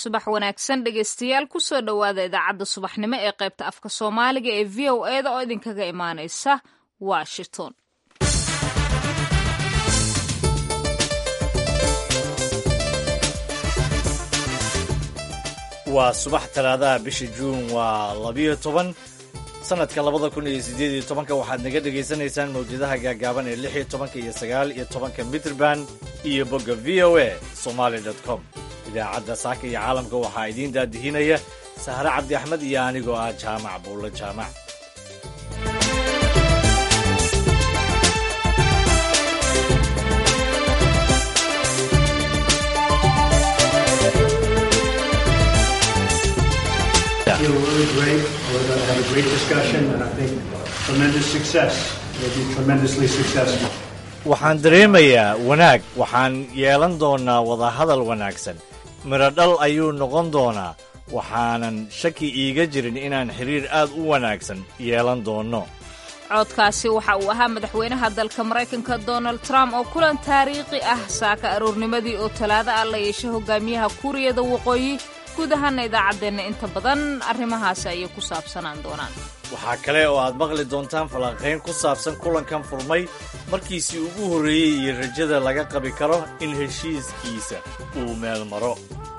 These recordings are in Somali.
subax wanaagsan dhegaystayaal kusoo dhowaada idaacadda subaxnimo ee qaybta afka soomaaliga ee v o eda oo idinkaga imaanaysa washington waa subax talaadaha bisha juun waa labiyo toban sanadka labada kun iyo sideed iyo tobanka waxaad naga dhagaysanaysaan mawjadaha gaagaaban ee lix iyo tobanka iyo sagaal iyo tobanka mitrband iyo bogga v o a somaali com idaacadda saaka iyo caalamka waxaa idiin daadihinaya sahre cabdi axmed iyo anigoo ah jaamac buulle jaamac feel really great. We're going to have a great discussion, and I think tremendous success. We'll be tremendously successful. waxaan dareemayaa wanaag waxaan yeelan doonaa wadahadal wanaagsan midho dhal ayuu noqon doonaa waxaanan shaki iiga jirin inaan xiriir aad u wanaagsan yeelan doonno codkaasi waxa uu ahaa madaxweynaha dalka maraykanka donald trump oo kulan taariikhi ah saaka aroornimadii oo talaado ah la yeeshay hogaamiyaha kuuriyada waqooyi guud ahaana idaacaddeenna inta badan arrimahaasi ayay ku saabsanaan doonaan waxaa kale oo aad maqli doontaan falanqayn ku saabsan kulankan furmay markiisii ugu horreeyey iyo rajada laga qabi karo in heshiiskiisa uu meel maro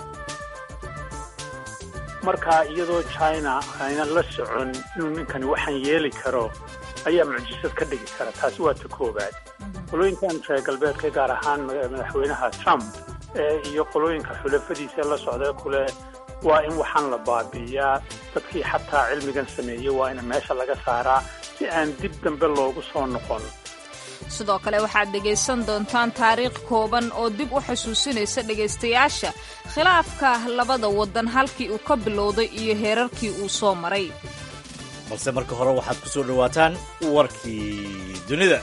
markaa iyadoo china aynan la socon inuu ninkani waxaan yeeli karo ayaa mucjisad ka dhigi kara taasi waa ta koowaad qolooyinkan reer galbeedka gaar ahaan madaxweynaha trump ee iyo qolooyinka xulafadiisa la socda kule waa in waxaan la baabi'iyaa dadkii xataa cilmigan sameeyey waa in meesha laga saaraa si aan dib dambe loogu soo noqon sidoo kale waxaad dhegaysan doontaan taariikh kooban oo dib u xasuusinaysa dhegaystayaasha khilaafka labada waddan halkii uu ka bilowday iyo heerarkii uu soo maray balse marka hore waxaad ku soo dhowaataan warkii dunida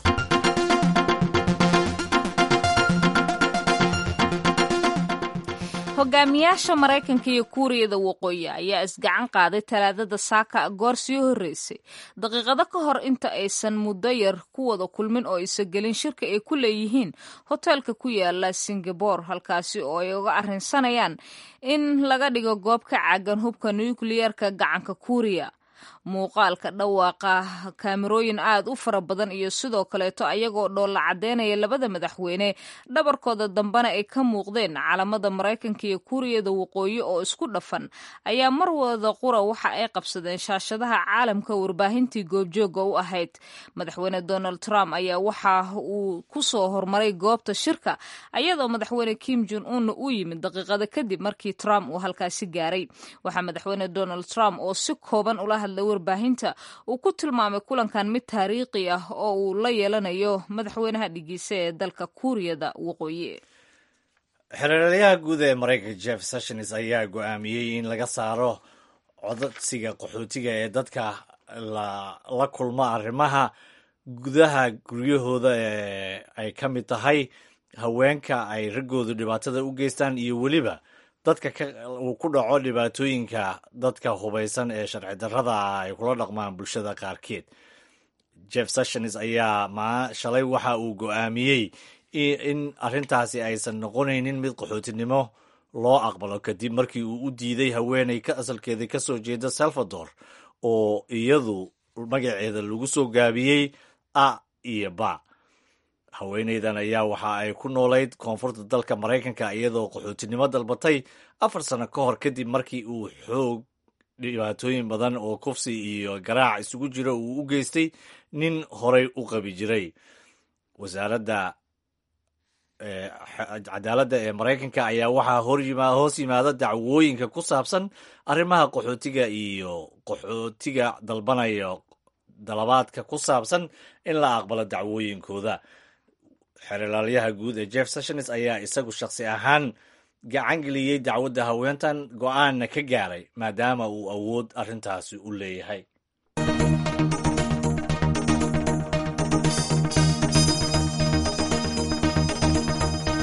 hogaamiyaasha maraykanka iyo kuuriyada waqooyi ayaa isgacan qaaday talaadada saaka goor sii horreysay daqiiqado ka hor inta aysan muddo yar ku wada kulmin oo aysan gelin shirka ay ku leeyihiin hoteelka ku yaala singabore halkaasi oo ay uga arrinsanayaan in laga dhigo goob ka caagan hubka nukliyeerka gacanka kuuriya muuqaalka dhawaaqa kaamirooyin aad u fara badan iyo sidoo kaleeto ayagoo dhoolla caddeynaya labada madaxweyne dhabarkooda dambena ay ka muuqdeen calamada maraykanka iyo kuuriyada waqooyi oo isku dhafan ayaa mar wada qura waxa ay qabsadeen shaashadaha caalamka warbaahintii goobjooga u ahayd madaxweyne donald trump ayaa waxa uu ku soo hormaray goobta shirka ayadoo madaxweyne kim jon unna u yimid daqiiqada kadib markii trump uu halkaasi gaaray waxaa madaxweyne donald trump oo si kooban ula hadlay warbaahinta uu ku tilmaamay kulankan mid taariikhi ah oo uu la yeelanayo madaxweynaha dhigiisa ee dalka kuuriyada waqooyi xereerayaha guud ee maraykanka jeff sessions ayaa go'aamiyey in laga saaro codadsiga qaxootiga ee dadka la kulma arrimaha gudaha guryahooda ee ay ka mid tahay haweenka ay raggoodu dhibaatada u geystaan iyo weliba dadka uu ku dhaco dhibaatooyinka dadka hubaysan ee sharci darrada ah ay kula dhaqmaan bulshada qaarkeed jeff sessions ayaa ma shalay waxa uu go'aamiyey in arrintaasi aysan noqonaynin mid qaxootinimo loo aqbalo kadib markii uu u diiday haweeney ka asalkeeda ka soo jeeda salvador oo iyadu magaceeda lagu soo gaabiyey a iyo ba haweeneydan ayaa waxa ay ku noolayd koonfurta dalka maraykanka iyadoo qaxootinimo dalbatay afar sano ka hor kadib markii uu xoog dhibaatooyin badan oo kufsi iyo garaac isugu jira uu u geystay nin horay u qabi jiray wasaaradda cadaaladda ee maraykanka ayaa waxaa hoos yimaada dacwooyinka ku saabsan arrimaha qaxootiga iyo qaxootiga dalbanaya dalabaadka ku saabsan in la aqbalo dacwooyinkooda xeeralaalyaha guud ee jeff sessions ayaa isagu shakhsi ahaan gacan geliyey dacwadda haweentan go'aanna ka gaaray maadaama uu awood arrintaasi u leeyahay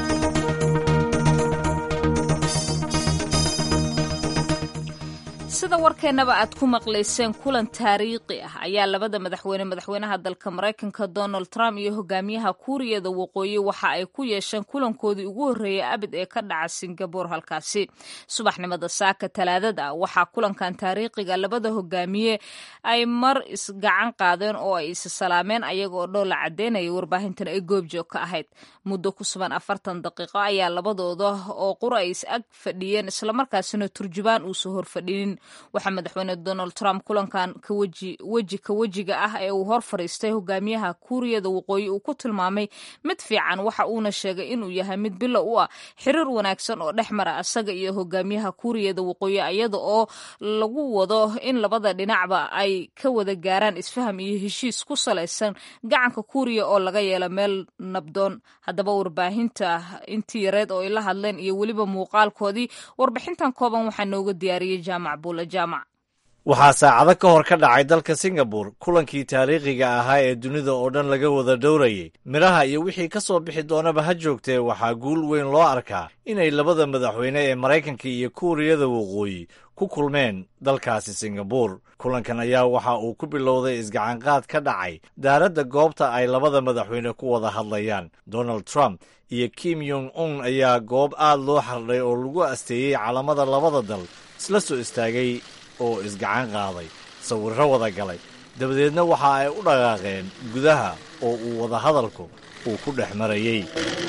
sida sida warkeennaba aad ku maqlayseen kulan taariikhi ah ayaa labada madaxweyne madaxweynaha dalka maraykanka donald trump iyo hogaamiyaha kuuriyada waqooyi waxa ay ku yeesheen kulankoodii ugu horreeyay abid ee ka dhaca singabore halkaasi subaxnimada saaka talaadada waxaa kulankan taariikhiga labada hogaamiye ay mar isgacan qaadeen oo ay is salaameen ayaga oo dhoola cadeynaya warbaahintan ay goobjoog ka ahayd muddo ku suban afartan daqiiqo ayaa labadooda oo qura ay is ag fadhiyeen islamarkaasina turjubaan uusa horfadhinin waxaa madaxweyne donald trump kulankan weji ka wejiga ah ee uu hor fadhiistay hogaamiyaha kuuriyada waqooyi uu ku tilmaamay mid fiican waxa uuna sheegay inuu yahay mid bilo u ah xiriir wanaagsan oo dhex mara asaga iyo hogaamiyaha kuuriyada waqooyi iyada oo lagu wado in labada dhinacba ay ka wada gaaraan isfaham iyo heshiis ku salaysan gacanka kuuriya oo laga yeelo meel nabdoon haddaba warbaahinta intii yareed oo ay la hadleen iyo weliba muuqaalkoodii warbixintan kooban waxaa nooga diyaariyey jaamac buule jaamac waxaa saacado ka hor ka dhacay dalka singabore kulankii taariikhiga ahaa ee dunida oo dhan laga wada dhowrayay midhaha iyo wixii ka soo bixi doonaba ha joogtee waxaa guul weyn loo arkaa inay labada madaxweyne ee maraykanka iyo kuuriyada waqooyi ku kulmeen dalkaasi singabore kulankan ayaa waxa uu ku bilowday isgacanqaad ka dhacay daaradda goobta ay labada madaxweyne ku wada hadlayaan donald trump iyo kim yong un ayaa goob aad loo xardhay oo lagu asteeyey calamada labada dal isla soo istaagay oo isgacan qaaday sawirro wada galay dabadeedna waxa ay u dhaqaaqeen gudaha oo uu wadahadalku uu ku dhex marayey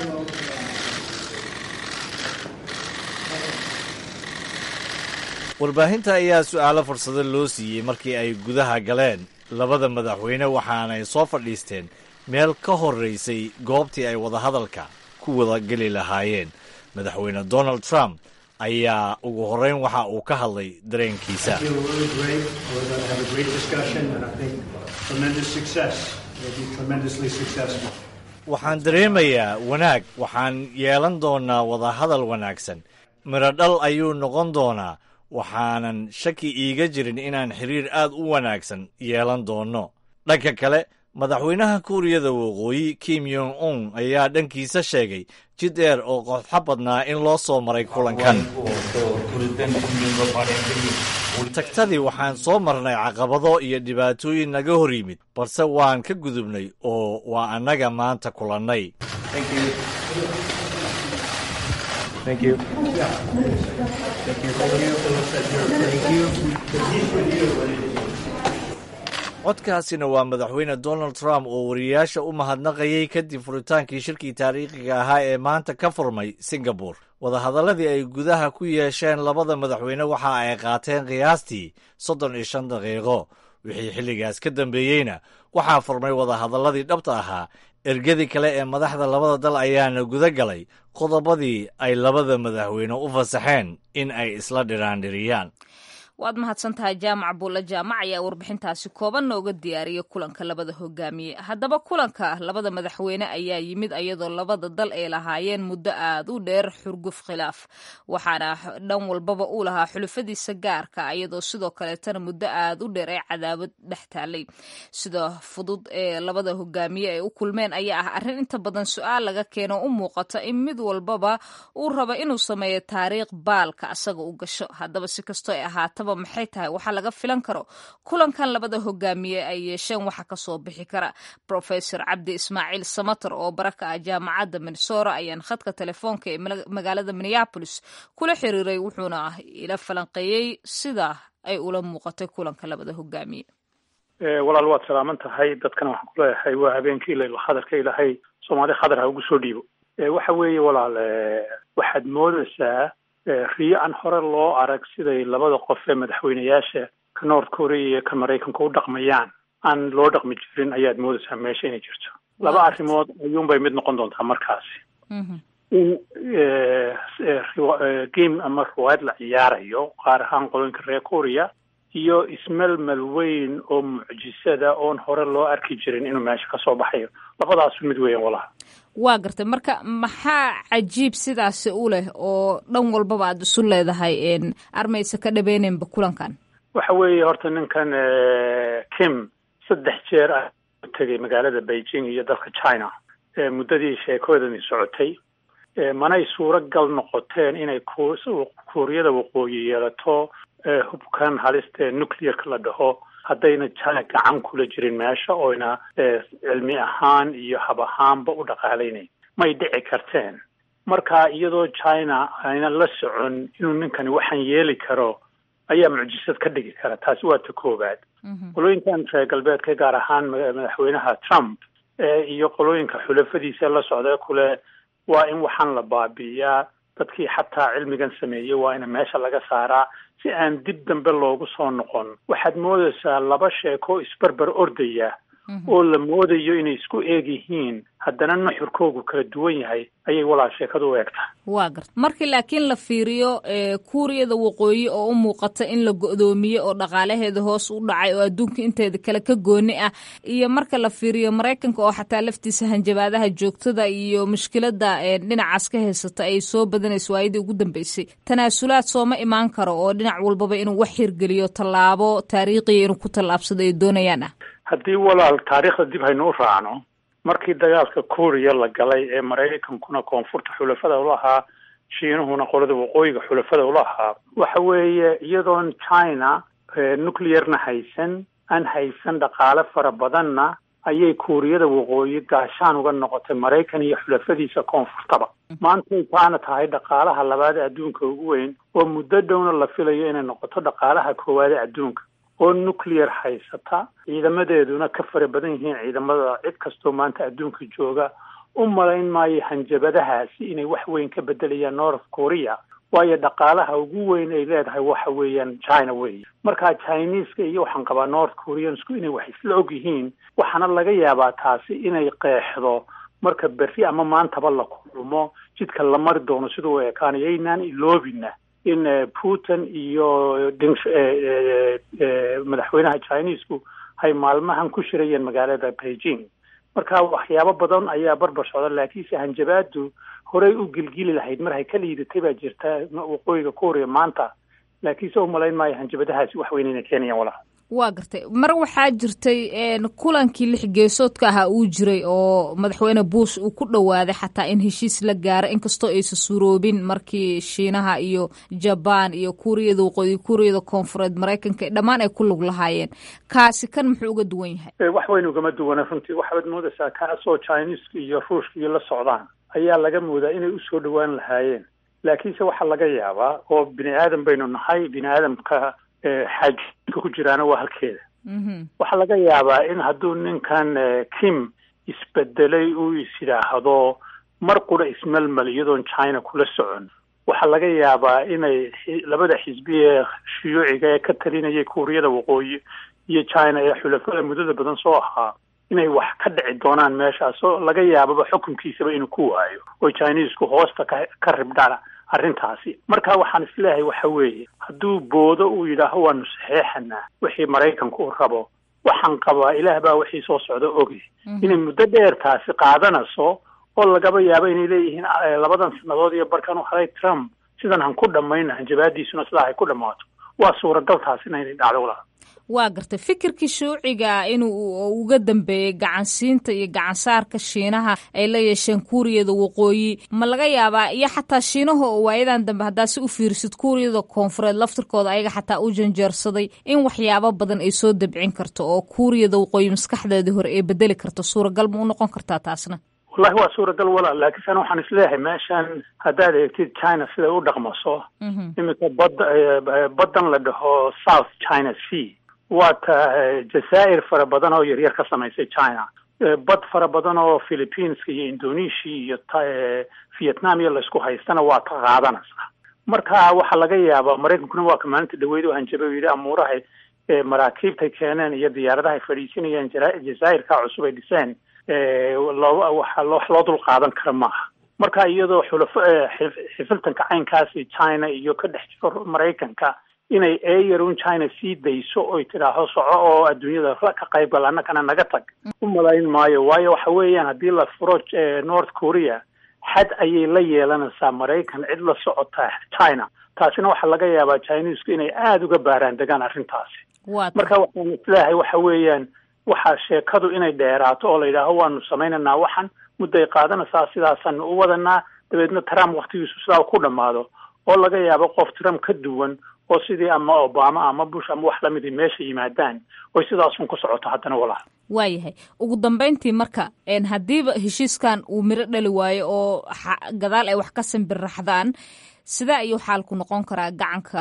warbaahinta ayaa su'aalo fursado loo siiyey markii ay gudaha galeen labada madaxweyne waxaanay soo fadhiisteen meel ka horraysay goobtii ay wadahadalka ku wada geli lahaayeen madaxweyne donald trump ayaa ugu horrayn waxa uu ka hadlay dareenkiisa waxaan dareemayaa wanaag waxaan yeelan doonaa wadahadal wanaagsan midho dhal ayuu noqon doonaa waxaanan shaki iiga jirin inaan xiriir aad u wanaagsan yeelan doonno dhanka kale madaxweynaha kuuriyada waqooyi kim yong un ayaa dhankiisa sheegay jid dheer oo qodxo badnaa in loo soo maray kulankan tagtadii waxaan soo marnay caqabado iyo dhibaatooyin naga hor yimid balse waan ka gudubnay oo waa annaga maanta kulannay codkaasina waa madaxweyne donald trump oo wariyayaasha u mahadnaqayay kadib furitaankii shirkii taariikhiga ahaa ee maanta ka furmay singabore wadahadalladii ay gudaha ku yeesheen labada madaxweyne waxa ay qaateen qiyaastii soddon iyo shan daqiiqo wixii xilligaas ka dambeeyeyna waxaa furmay wadahadalladii dhabta ahaa ergadii kale ee madaxda labada dal ayaana guda galay qodobadii ay labada madaxweyne u fasaxeen in ay isla dhiraandhiriyaan waad mahadsan tahay jaamac buulle jaamac ayaa warbixintaasi kooban nooga diyaariyay kulanka labada hogaamiye haddaba kulanka labada madaxweyne ayaa yimid ayadoo labada dal ay lahaayeen muddo aad u dheer xurguf khilaaf waxaana dhan walbaba uu lahaa xulufadiisa gaarka ayadoo sidoo kaleetana muddo aad u dheer ee cadaawad dhex taalay sida fudud ee labada hogaamiye ay u kulmeen ayaa ah arrin inta badan su-aal laga keeno u muuqata in mid walbaba uu rabo inuu sameeyo taariikh baalka asaga u gasho haddaba si kastoo ay ahaataba maxay tahay waxaa laga filan karo kulankan labada hogaamiye ay yeesheen waxa kasoo bixi kara profesor cabdi ismaaciil samater oo baraka ah jaamacadda minnesora ayaan khadka telefoonka ee magaalada minneapolis kula xiriiray wuxuuna ila falanqeeyey sida ay ula muuqatay kulanka labada hogaamiye walaal waad salaaman tahay dadkana waxaan kuleeyahay waa habeenkii laylo khadarka ilahay soomaali khadar ha ugu soo dhiibo waxa weeye walaal waxaad moodaysaa riyo aan hore loo arag siday labada qof ee madaxweyneyaasha ka north korea iyo ka maraykanka u dhaqmayaan aan loo dhaqmi jirin ayaad moodaysaa meesha inay jirto laba arrimood ayuunbay mid noqon doontaa markaasi in game ama riwaayad la ciyaarayo qaar ahaan qoloyinka reer korea iyo ismelmel weyn oo mucjisada oon hore loo arki jirin inuu meesha kasoo baxayo labadaasu mid weyan walaha waa gartay marka maxaa cajiib sidaasi u leh oo dhan walbaba aada isu leedahay armaysa ka dhabeynenba kulankan waxa weeye horta ninkan kim saddex jeer ah u tegay magaalada beijing iyo dalka china muddadii sheekoodani socotay manay suuro gal noqoteen inay kuuriyada waqooyi yeelato hubkan halista ee nuclearka la dhaho haddayna china gacan kula jirin meesha oyna cilmi ahaan iyo hab ahaanba u dhaqaalaynayn may dhici karteen marka iyadoo china ayna la socon inuu ninkani waxaan yeeli karo ayaa mucjisad ka dhigi kara taasi waa ta koowaad qolooyinkan reer galbeedka gaar ahaan madaxweynaha trump iyo qolooyinka xulafadiisa la socda kule waa in waxaan la baabi'iyaa dadkii xataa cilmigan sameeyey waa in meesha laga saaraa si aan dib dambe loogu soo noqon waxaad moodaysaa laba sheeko isbarbar ordaya oo la moodayo inay isku eeg yihiin haddana nuxurkoogu kala duwan yahay ayay walaal sheekadu u eegtaa waa garta markii laakiin la fiiriyo kuuriyada waqooyi oo u muuqata in la go'doomiye oo dhaqaalaheeda hoos u dhacay oo adduunka inteeda kale ka gooni ah iyo marka la fiiriyo maraykanka oo xataa laftiisa hanjabaadaha joogtada iyo mushkilada dhinacaas ka haysata ay soo badanayso waayadii ugu dambeysay tanaasulaad sooma imaan karo oo dhinac walbaba inuu wax hirgeliyo tallaabo taariikhiya inuu ku tallaabsado ay doonayaan ah haddii walaal taariikhda dib haynu u raacno markii dagaalka kuuriya la galay ee maraykankuna koonfurta xulafada ula ahaa shiinuhuna qolada waqooyiga xulafada ula ahaa waxa weeye iyadoon china nuclearna haysan aan haysan dhaqaale fara badanna ayay kuuriyada waqooyi gaashaan uga noqotay maraykan iyo xulafadiisa koonfurtaba maantay taana tahay dhaqaalaha labaad ee adduunka ugu weyn oo muddo dhowna la filayo inay noqoto dhaqaalaha koowaad ee adduunka oo nuclear haysata ciidamadeeduna ka fara badan yihiin ciidamada cid kastoo maanta adduunka jooga u malayn maayo hanjabadahaasi inay wax weyn ka bedelayaan north korea waayo dhaqaalaha ugu weyn ay leedahay waxa weeyaan china weeye marka chineska iyo waxaan qabaa north koreansku inay wax isla og yihiin waxaana laga yaabaa taasi inay qeexdo marka berri ama maantaba la kulmo jidka la mari doono siduu u ekaanayo aynaan iloobina in putin iyo madaxweynaha chinesku ay maalmahan ku shirayeen magaalada beijing marka waxyaabo badan ayaa barbar socda laakiinse hanjabaadu horey u gilgili lahayd mar hay ka liidatay baa jirta waqooyiga korea maanta laakiinse umalayn maayo hanjabadahaasi wax weyn inay keenayaan walaha waa gartay mar waxaa jirtay kulankii lix geesoodka ahaa uu jiray oo madaxweyne bush uu ku dhowaaday xataa in heshiis la gaaro inkastoo aysa suuroobin markii shiinaha iyo jabaan iyo kuuriyada waqooyi kuuriyada koonfureed maraykanka dhammaan ay ku lug lahaayeen kaasi kan muxuu uga duwan yahay wax weyn ugama duwana runtii waxaad moodaysaa kaasoo chineska iyo ruushka iyo la socdaan ayaa laga moodaa inay usoo dhowaan lahaayeen laakiinse waxaa laga yaabaa oo bini aadam baynu nahay bini aadamka xaajka ku jiraana waa halkeeda waxaa laga yaabaa in hadduu ninkan kim isbedelay uu is yidhaahdo mar qura ismelmel iyadoon china kula socon waxaa laga yaabaa inay labada xisbi ee shuyuuciga ee ka talinayay kuuriyada waqooyi iyo china ee xulafada muddada badan soo ahaa inay wax ka dhici doonaan meeshaas oo laga yaababa xukunkiisaba inuu ku waayo oo chinesku hoosta ka ka ribdhaan arrintaasi marka waxaan isleeyahay waxa weeye hadduu boodo uu yidhaaho waanu saxeexanaa wixii maraykanku u rabo waxaan qabaa ilaah baa wixii soo socda ogi inay muddo dheer taasi qaadanayso oo lagaba yaabo inay leeyihiin labadan sannadood iyo barkan u haday trump sidan han ku dhammayna hanjabaadiisuna sidaa ay ku dhammaato waa suuragal taasina inay dhacdo walaal waa gartay fikirkii shuuciga inuu uga dambeeyey gacansiinta iyo gacansaarka shiinaha ay la yeesheen kuuriyada waqooyi ma laga yaabaa iyo xataa shiinaha oo waayadan dambe haddaa si u fiirisid kuuriyada koonfureed laftirkooda ayaga xataa u janjeersaday in waxyaabo badan ay soo dabcin karto oo kuuriyada waqooyi maskaxdeedii hore ay bedeli karto suuragal ma u noqon kartaa taasna wallahi waa suuragal walaal laakiinse ana waxaan isleeyahay meeshan haddaad eegtid china siday u dhaqmaso iminka bad baddan la dhaho south china sea waa ta jazaa'ir fara badan oo yaryar ka samaysay china bad fara badan oo philippines iyo indonesia iyo vietnam iyo laysku haystana waa ta qaadanaysa marka waxaa laga yaabaa maraykankuna waa ka maalinta dhaweyd u hanjabay u yidhi amuurahay maraakiibtay keeneen iyo diyaaradahay fadhiisinayeen jazaa'irka cusub ay dhiseen loo waxa wax loo dul qaadan kara maaha marka iyadoo xulafo xifiltanka caynkaasi china iyo ka dhex jiro maraykanka inay eeyarun china sii dayso oy tidhaaho soco oo adduunyada ka qayb gal annagana naga tag u malayn maayo waayo waxa weeyaan haddii la furo north korea xad ayay la yeelanaysaa maraykan cid la socota china taasina waxaa laga yaabaa chinesku inay aada uga baaraan degaan arrintaasi marka waxaan isleeyahay waxa weeyaan waxaa sheekadu inay dheeraato oo la yidhaaho waanu samaynaynaa waxan mudday qaadanaysaa sidaasaanu u wadanaa dabeedna trump waktigiisu sidaa ku dhammaado oo laga yaabo qof trump ka duwan oo sidii ama obama ama bush ama wax lamidii meesha yimaadaan oy sidaasun ku socoto haddana walaal waayahay ugu dambeyntii marka haddiiba heshiiskan uu miro dhali waayo oo gadaal ay wax ka simbirraxdaan sidee ayuu xaalku noqon karaa gacanka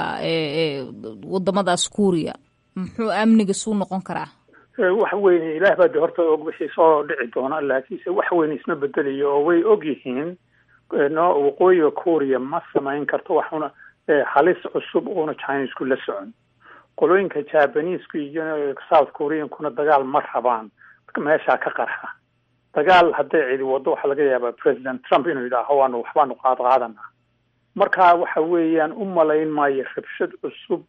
wadamadaas kuuriya muxuu amniga suu noqon karaa wax weyne ilaah baa de horta og wixii soo dhici doona laakiinse wax weyne isma bedelayo oo way og yihiin no waqooyiga kuuriya ma samayn karto waxuna halis cusub uuna chinesku la socon qolooyinka jabanisku iyo south koreankuna dagaal ma rabaan meeshaa ka qarxa dagaal hadday cidi wado waxaa laga yaabaa president trump inuu yidhaaho waanu waxbaanu qaad qaadanaa marka waxa weeyaan u malayn maayo rabshad cusub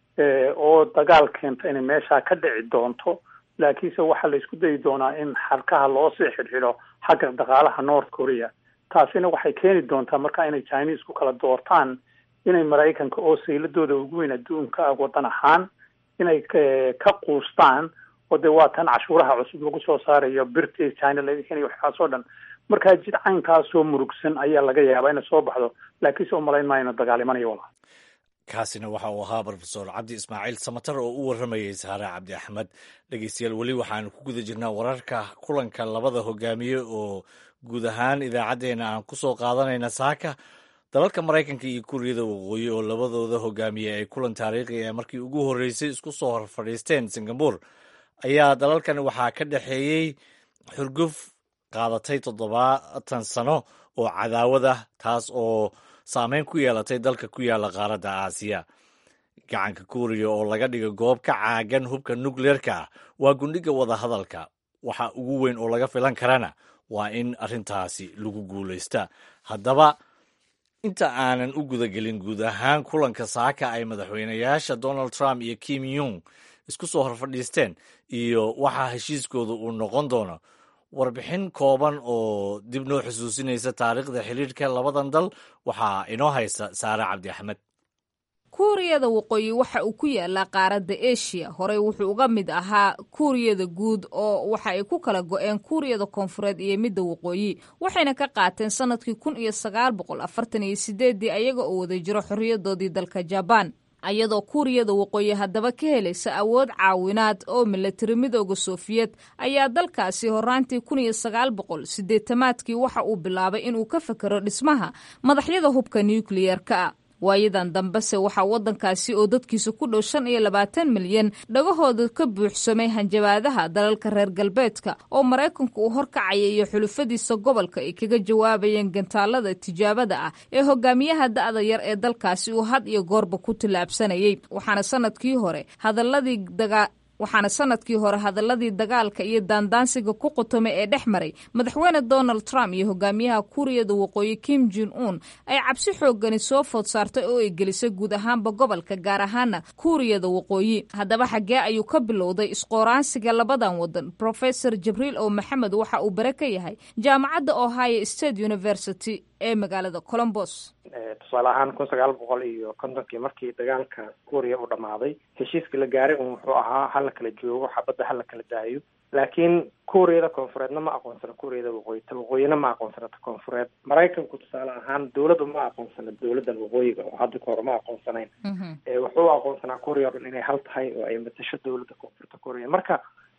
oo dagaal keenta inay meeshaa ka dhici doonto laakiinse waxaa la isku dayi doonaa in xarkaha loo sii xidhxidho xagga dhaqaalaha north korea taasina waxay keeni doontaa marka inay chinesku kala doortaan inay maraykanka oo sayladooda ugu weyn adduunka ah waddan ahaan inay ka quustaan oo dee waa tan cashuuraha cusub lagu soo saarayo birtii china laga keenayo waxaas oo dhan markaa jid caynkaasoo murugsan ayaa laga yaabaa inay soo baxdo laakiinse umalayn maayo inu dagaal imanayo walaa kaasina waxa uu ahaa rofesor cabdi ismaaciil samatar oo u warramayay saare cabdi axmed dhegeystayaal weli waxaanu ku guda jirnaa wararka kulanka labada hogaamiye oo guud ahaan idaacaddeenna aan ku soo qaadanayna saaka dalalka maraykanka iyo kuuriyada waqooyi oo labadooda hogaamiye ay kulan taariikhi ee markii ugu horreysay isku soo hor fadhiisteen singabore ayaa dalalkan waxaa ka dhexeeyey xurguf qaadatay toddobaatan sano oo cadaawad ah taas oo saameyn ku yeelatay dalka ku yaalla qaaradda aasiya gacanka kuuriya oo laga dhigo goob ka caagan hubka nukleerka ah waa gundhiga wadahadalka waxa ugu weyn oo laga filan karana waa in arrintaasi lagu guulaysta haddaba inta aanan u gudagelin guud ahaan kulanka saaka ay madaxweynayaasha donald trump iyo kim yung isku soo hor fadhiisteen iyo waxaa heshiiskooda uu noqon doono warbixin kooban oo dib noo xusuusinaysa taariikhda xiriirka labadan dal waxaa inoo haysta saare cabdi axmed kuuriyada waqooyi waxa uu ku yaalaa qaaradda eshiya horey wuxuu uga mid ahaa kuuriyada guud oo waxa ay ku kala go-een kuuriyada koonfureed iyo midda waqooyi waxayna ka qaateen sanadkii kun iyo sagaal boqol afartan iyo sideeddii ayaga oo wada jiro xorriyadoodii dalka jabaan ayadoo kuuriyada waqooyi haddaba ka helaysa awood caawinaad oo milatari midooda sofiyeed ayaa dalkaasi horaantii kun iyo sagaal boqol sideetamaadkii waxa uu bilaabay inuu ka fakero dhismaha madaxyada hubka nukliyerka ah waayadan dambese waxaa waddankaasi oo dadkiisa ku dhow shan iyo labaatan milyan dhagahooda ka buuxsamay hanjabaadaha dalalka reer galbeedka oo maraykanku uu horkacaya iyo xulufadiisa gobolka ay kaga jawaabayeen gantaalada tijaabada ah ee hogaamiyaha da'da yar ee dalkaasi uu had iyo goorba ku tillaabsanayay waxaana sanadkii hore hadaladii dagaa waxaana sanadkii hore hadaladii dagaalka iyo daandaansiga ku qotomay ee dhex maray madaxweyne donald trump iyo hogaamiyaha kuuriyada waqooyi kim jin un ay cabsi xoogani soo food saartay oo ay gelisay guud ahaanba gobolka gaar ahaana kuuriyada waqooyi haddaba xaggee ayuu ka bilowday isqooraansiga labadan wadan profesor jibriil oo maxamed waxa uu bare ka yahay jaamacadda ohio state university ee magaalada colombos tusaale ahaan kun sagaal boqol iyo kontonkii markii dagaalka kuuriya uu dhammaaday heshiiskii la gaaray un wuxuu ahaa hala kala joogo xabadda hala kala daayo laakiin kuuriyada koonfureedna ma aqoonsana kuuriyada waqooyi ta waqooyina ma aqoonsana ta koonfureed maraykanku tusaale ahaan dowladda ma aqoonsana dowladdan waqooyiga oo hadda ka hore ma aqoonsanayn wuxuu aqoonsanaa kuuriya o dhan inay hal tahay oo ay matasho dowladda koonfurta kuuriya marka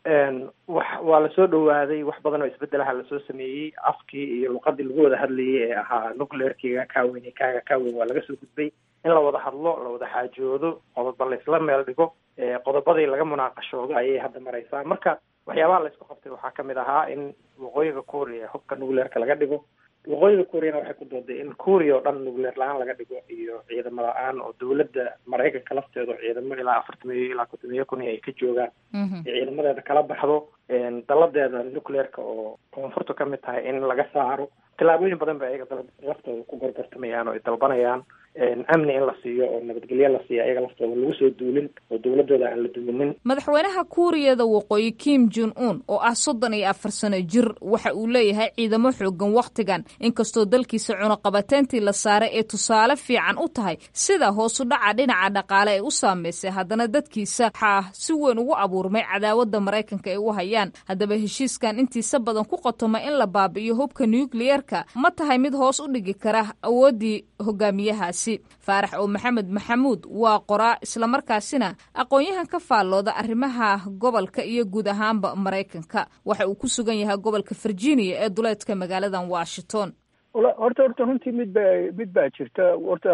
wax waa lasoo dhawaaday wax badan oo isbedelaha lasoo sameeyey afkii iyo luqadii lagu wada hadlayay ee ahaa nuclearkiga kaaweyn kaaga kaaweyn waa laga soo gudbay in la wada hadlo la wada xaajoodo qodoba laysla meel dhigo qodobadii laga munaaqashoodo ayay hadda maraysaa marka waxyaabaha laysku qabtay waxaa kamid ahaa in waqooyiga kuuriya hubka nuclearka laga dhigo waqooyiga kuuriyana waxay ku dooday in kuuriya oo dhan nuclear la-aan laga dhigo iyo ciidamo la-aan oo dowladda maraykanka lafteedu ciidamo ilaa afartamiyo ilaa kontomiyo kun ay ka joogaan ciidamadeeda kala baxdo daladeeda nuclearka oo koonfurtu ka mid tahay in laga saaro tillaabooyin badan ba ayaga laftooda ku gorgortamayaan oo ay dalbanayaan amni in la siiyo oo nabadgelyo la siiyo ayaga laftooda lagu soo duulin oo dowladooda aan la duminin madaxweynaha kuuriyada waqooyi kim jin un oo ah soddon iyo afar sano jir waxa uu leeyahay ciidamo xoogan wakhtigan inkastoo dalkiisa cunuqabateyntii la saaray ee tusaale fiican u tahay sida hoosu dhaca dhinaca dhaqaale ay u saameysay haddana dadkiisa waxaa si weyn ugu abuurmay cadaawadda maraykanka ay u hayaan haddaba heshiiskan intiisa badan ku qotoma in la baabi'iyo hubka nukliyerka ma tahay mid hoos u dhigi kara awooddii hogaamiyahaasi dalkaasi faarax oo maxamed maxamuud waa qoraa islamarkaasina aqoon-yahan ka faallooda arrimaha gobolka iyo guud ahaanba maraykanka waxa uu ku sugan yahay gobolka virginia ee duleedka magaaladan washington horta horta runtii mid ba mid baa jirta horta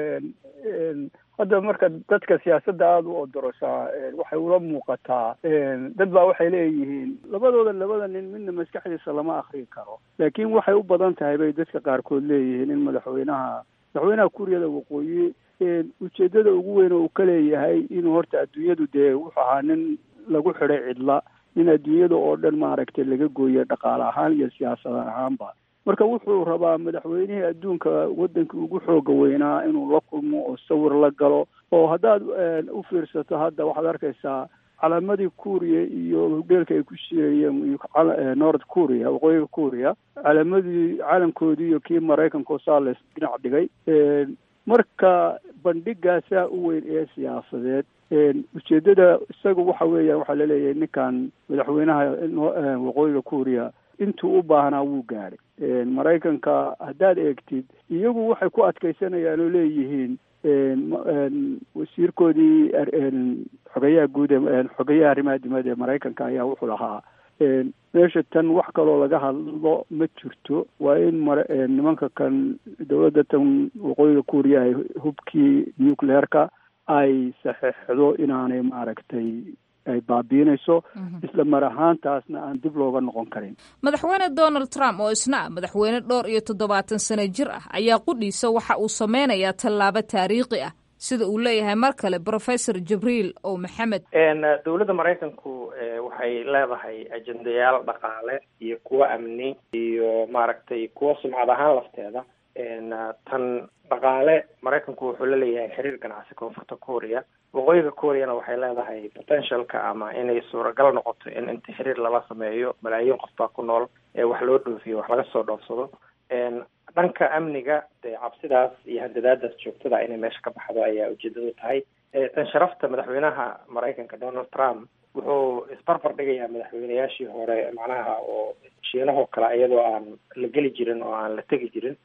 hadda marka dadka siyaasadda aada u odorosaa waxay ula muuqataa dad baa waxay leeyihiin labadooda labada nin midna maskaxdiisa lama akrin karo laakiin waxay u badan tahay bay dadka qaarkood leeyihiin in madaxweynaha madaxweynaha kuuriyada waqooyi ujeedada ugu weyn oo uu ka leeyahay inuu horta adduunyadu dee wuxuu ahaa nin lagu xidhay cidla nin adduunyada oo dhan maaragtay laga gooyay dhaqaale ahaan iyo siyaasad ahaanba marka wuxuu rabaa madaxweynihii adduunka waddankii ugu xooga weynaa inuu la kulmo oo sawir la galo oo haddaad u fiirsato hadda waxaad arkaysaa calaamadii kuuriya iyo hudheelka ay ku shiirayeen north kuuriya waqooyiga kuuriya calaamadii caalamkoodii iyo kii maraykanka saa la dhinac dhigay marka bandhigaasaa u weyn ee siyaasadeed ujeedada isaga waxa weeyaan waxaa laleeyahay ninkan madaxweynaha waqooyiga kuuriya intuu u baahnaa wuu gaadhay maraykanka haddaad eegtid iyagu waxay ku adkaysanayaan oo leeyihiin wasiirkoodii xogeyaha guud ee xogeyaha arrimaha dibadda ee maraykanka ayaa wuxuu lahaa meesha tan wax kaloo laga hadlo ma jirto waa in mar nimanka kan dowladda tan waqooyiga kuuriya ay hubkii nucleerka ay saxeixdo inaanay maaragtay ay baabiinayso isla mar ahaantaasna aan dib looga noqon karin madaxweyne donald trump oo isna ah madaxweyne dhowr iyo toddobaatan sano jir ah ayaa qudhiisa waxa uu sameynayaa tallaabo taariikhi ah sida uu leeyahay mar kale professor jibriil o maxamed dowladda maraykanku waxay leedahay ajendayaal dhaqaale iyo kuwo amni iyo maaragtay kuwo sumcad ahaan lafteeda tan dhaqaale maraykanku wuxuu la leeyahay xiriir ganacsi koonfurta korea waqooyiga koreana waxay leedahay potentialka ama inay suuragal noqoto in inta xiriir lala sameeyo malaayiin qof baa ku nool ee wax loo dhoofiyo wax laga soo dhoofsado dhanka amniga dee cabsidaas iyo handadaadaas joogtada inay meesha ka baxdo ayaa ujeedadu tahay tan sharafta madaxweynaha maraykanka donald trump wuxuu isbarbar dhigayaa madaxweynayaashii hore macnaha oo shiinahoo kale iyadoo aan la geli jirin oo aan la tegi jirin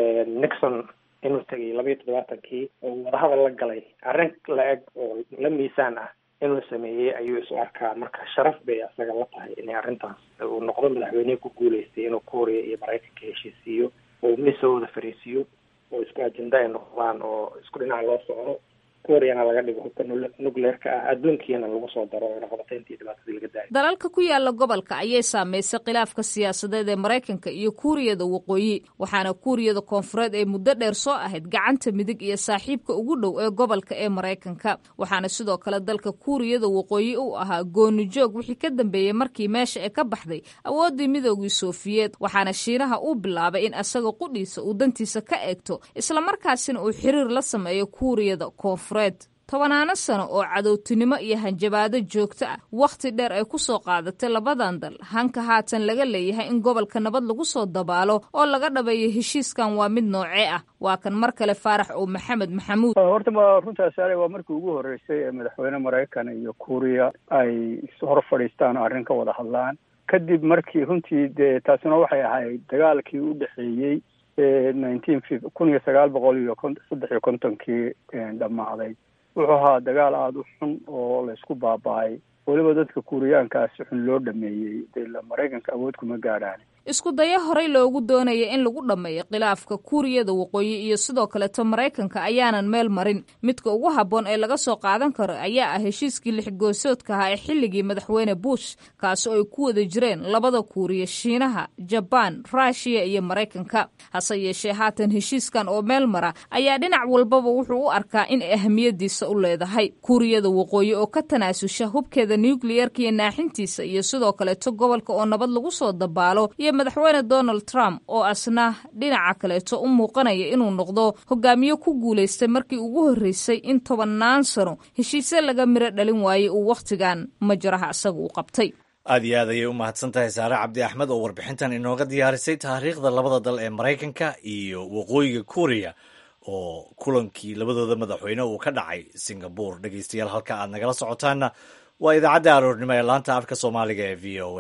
nixon inuu tegay labayo toddobaatankii oo wadahadal la galay arrin la eg oo la miisaan ah inuu sameeyey ayuu isu arkaa marka sharaf bay asaga la tahay inay arrintaas uu noqdo madaxweynihii ku guuleystay inuu korea iyo maraykanka heshiisiiyo oo miisoo wada fariisiiyo oo isku ajenda ay noqdaan oo isku dhinac loo socdo koreana laga dhigo hubka nucleerka ah adduunkiina lagu soo daro oo naqdateyntii dhibaatadii laga daayo dalalka ku yaala gobolka ayay saameysay khilaafka siyaasadeed ee maraykanka iyo kuuriyada waqooyi waxaana kuuriyada koonfureed ee muddo dheer soo ahayd gacanta midig iyo saaxiibka ugu dhow ee gobolka ee maraykanka waxaana sidoo kale dalka kuuriyada waqooyi uu ahaa goonijoog wixii ka dambeeyey markii meesha ee ka baxday awooddii midoogii soofiyeed waxaana shiinaha uu bilaabay in asaga qudhiisa uu dantiisa ka eegto islamarkaasina uu xiriir la sameeyo kuuriyada koonfureed tobanaano sano oo cadowtinimo iyo hanjabaado joogto ah wakhti dheer ay ku soo qaadatay labadan dal hanka haatan laga leeyahay in gobolka nabad lagu soo dabaalo oo laga dhabeeyo heshiiskan waa mid noocee ah waa kan mar kale faarax oo maxamed maxamuud horta ma runtaas ale waa markii ugu horreysay ee madaxweyne maraykan iyo kuuriya ay hor fadhiistaan oo arrin ka wada hadlaan kadib markii runtii dee taasina waxay ahayd dagaalkii u dhexeeyey nineteen kun iyo sagaal boqol iyo saddex iyo kontonkii dhammaaday wuxuu ahaa dagaal aada u xun oo laysku baaba-ay weliba dadka kuuriyaankaa si xun loo dhameeyey dee maraykanka awood kuma gaadhaan isku dayo horey loogu doonaya in lagu dhammeeyo khilaafka kuuriyada waqooyi iyo sidoo kaleto maraykanka ayaanan meel marin midka ugu habboon ee laga soo qaadan karo ayaa ah heshiiskii lixgoosoodka ahaa ee xilligii madaxweyne bush kaasi oo ay ku wada jireen labada kuuriya shiinaha jabaan ruushiya iyo maraykanka hase yeeshee haatan heshiiskan oo meel mara ayaa dhinac walbaba wuxuu u arkaa in ahamiyadiisa u leedahay kuuriyada waqooyi oo ka tanaasusha hubkeeda nukliyerka iyo naaxintiisa iyo sidoo kaleto gobolka oo nabad lagu soo dabaalo iyo madaxweyne donald trump oo asna dhinaca kaleeto u muuqanaya inuu noqdo hogaamiye ku guulaystay markii ugu horreysay in tobannaan sano heshiisye laga miro dhalin waayey uu wakhtigan majaraha isaga u qabtay aad iyo aad ayay u mahadsan tahay saare cabdi axmed oo warbixintan inooga diyaarisay taariikhda labada dal ee maraykanka iyo waqooyiga kuuriya oo kulankii labadooda madaxweyne uu ka dhacay singabore dhegeystayaal halka aad nagala socotaanna waa idaacadda aroornimo ee laanta afka soomaaliga ee v o a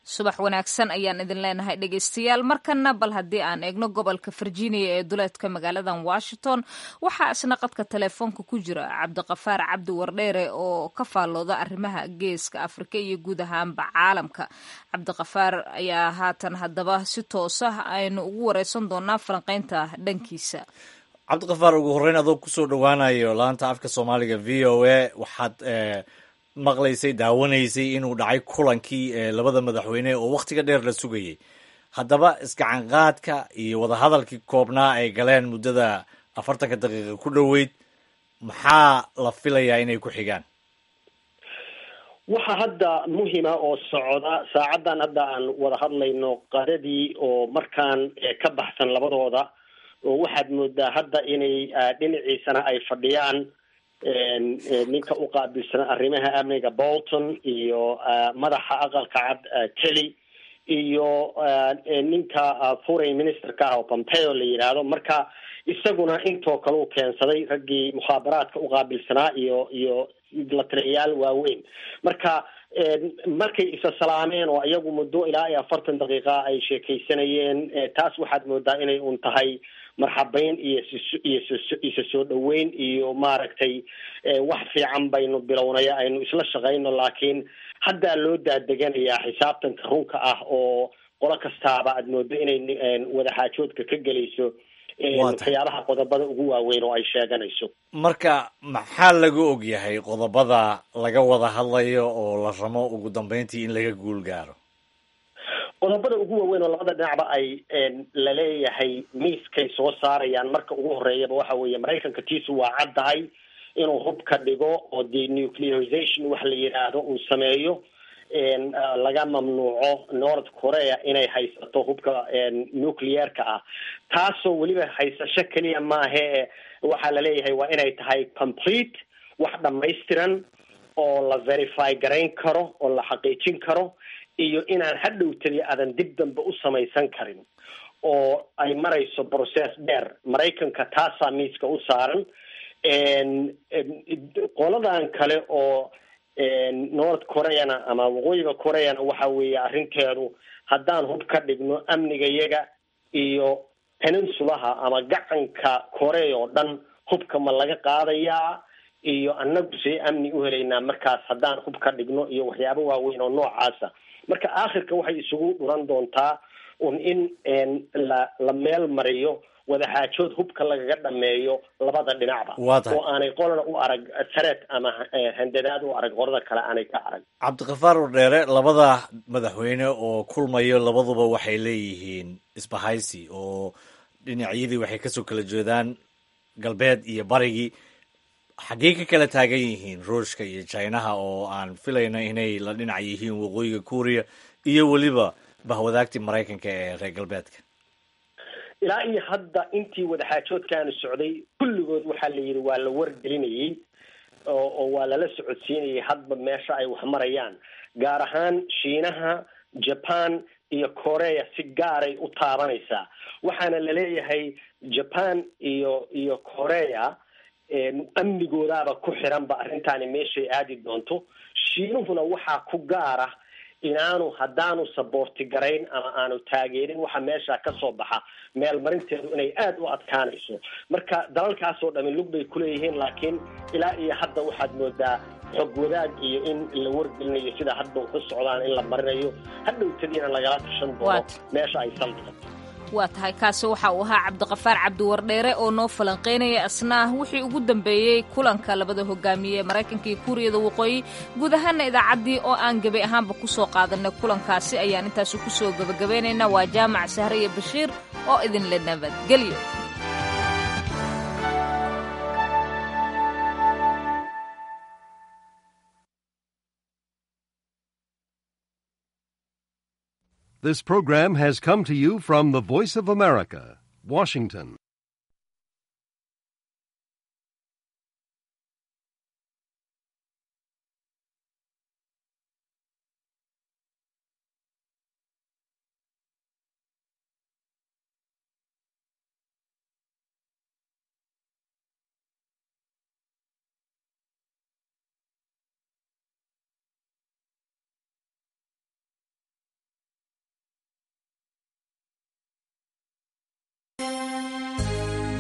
subax wanaagsan ayaan idin leenahay dhegeystayaal markana bal haddii aan eegno gobolka virginia ee duleedka magaaladan washington waxaa isna qadka telefoonka ku jira cabdiqafaar cabdi wardheere oo ka faallooda arrimaha geeska afrika iyo guud ahaanba caalamka cabdiqafaar ayaa haatan haddaba si toosa aynu ugu wareysan doonaa falanqeynta dhankiisa cabdiqafaar ugu horreyn adoo kusoo dhowaanayo laanta afka soomaaliga v o a waxaad maqlaysay daawanaysay inuu dhacay kulankii labada madaxweyne oo wakhtiga dheer la sugayey haddaba isgacanqaadka iyo wadahadalkii koobnaa ay galeen muddada afartanka daqiiqa ku dhoweyd maxaa la filayaa inay ku xigaan waxa hadda muhima oo socda saacaddan hadda aan wada hadlayno qadadii oo markaan ka baxsan labadooda oo waxaad moodaa hadda inay dhinaciisana ay fadhiyaan ninka u qaabilsan arrimaha amniga bolton iyo madaxa aqalka cad kelly iyo ninka foreign ministerka ah oo pompeo la yidhaahdo marka isaguna intoo kale u keensaday raggii mukhaabaraadka u qaabilsanaa iyo iyo la taliyayaal waaweyn marka markay isa salaameen oo iyagu muddo ilaa iyo afartan daqiiqa ay sheekaysanayeen taas waxaad moodaa inay un tahay marxabeyn iyo iyo isa soo dhaweyn iyo maaragtay wax fiican baynu bilownaya aynu isla shaqayno laakiin haddaa loo daadeganayaa xisaabtanka runka ah oo qolo kastaaba aad moodo inay wadaxaajoodka ka gelayso waxyaabaha qodobada ugu waaweyn oo ay sheeganayso marka maxaa laga og yahay qodobada laga wada hadlayo oo la ramo ugu dambeyntii in laga guul gaaro qodobada ugu waaweyn oo labada dhinacba ay laleeyahay miiskay soo saarayaan marka ugu horeeyaba waxa weeye maraykanka tiisu waa caddahay inuu hubka dhigo oo denuclearization wax la yidhaahdo uu sameeyo laga mamnuuco north korea inay haysato hubka nuclearka ah taasoo weliba haysasho keliya maahe waxaa laleeyahay waa inay tahay complete wax dhamaystiran oo la verify garayn karo oo la xaqiijin karo iyo inaan hadhowtadi aadan dib dambe u samaysan karin oo ay marayso process dheer maraykanka taasaa miiska u saaran qoladan kale oo north koreana ama waqooyiga koreana waxa weeye arrinteedu haddaan hub ka dhigno amnigayaga iyo peninsulaha ama gacanka korea oo dhan hubka ma laga qaadayaa iyo annagu see amni u helaynaa markaas haddaan hub ka dhigno iyo waxyaabo waaweyn oo noocaasa marka aakhirka waxay isugu dhuran doontaa un in la la meel mariyo wadaxaajood hubka lagaga dhameeyo labada dhinacba oo aanay qolana u arag sareed ama handadaad u arag qolada kale aanay ka arag cabdiqafaar wardheere labada madaxweyne oo kulmayo labaduba waxay leeyihiin isbahaysi oo dhinacyadii waxay kasoo kala jeedaan galbeed iyo barigii xaggee ka kala taagan yihiin ruushka iyo chinaha oo aan filayno inay la dhinac yihiin waqooyiga kuuriya iyo weliba bahwadaagtii maraykanka ee reer galbeedka ilaa iyo hadda intii wadaxaajoodkaanu socday kulligood waxaa la yidhi waa la wargelinayay oo oo waa lala socodsiinayay hadba meesha ay wax marayaan gaar ahaan shiinaha japan iyo korea si gaaray u taabanaysaa waxaana laleeyahay japan iyo iyo korea amnigoodaaba ku xiranba arrintaani meeshay aadi doonto shiinuhuna waxaa ku gaara inaanu haddaanu saboorti garayn ama aanu taageerin waxa meesha ka soo baxa meel marinteedu inay aada u adkaanayso marka dalalkaasoo dhami lug bay kuleeyihiin laakiin ilaa iyo hadda waxaad moodaa xog wadaag iyo in la wargelinayo sida hadda waxu socdaan in la marinayo hadhowtadiina lagala tashan doono meesha ay saldhigato waa tahay kaasi waxa uu ahaa cabdiqafaar cabdiwardheere oo noo falanqaynaya asna wixii ugu dambeeyey kulanka labada hogaamiye ee maraykanka iyo kuuriyada waqooyi guud ahaana idaacaddii oo aan gebi ahaanba ku soo qaadanay kulankaasi ayaan intaasi ku soo gebagabaynaynaa waa jaamac sahre iyo bashiir oo idinla nabadgelyo This program has come to you from the Voice of America, Washington.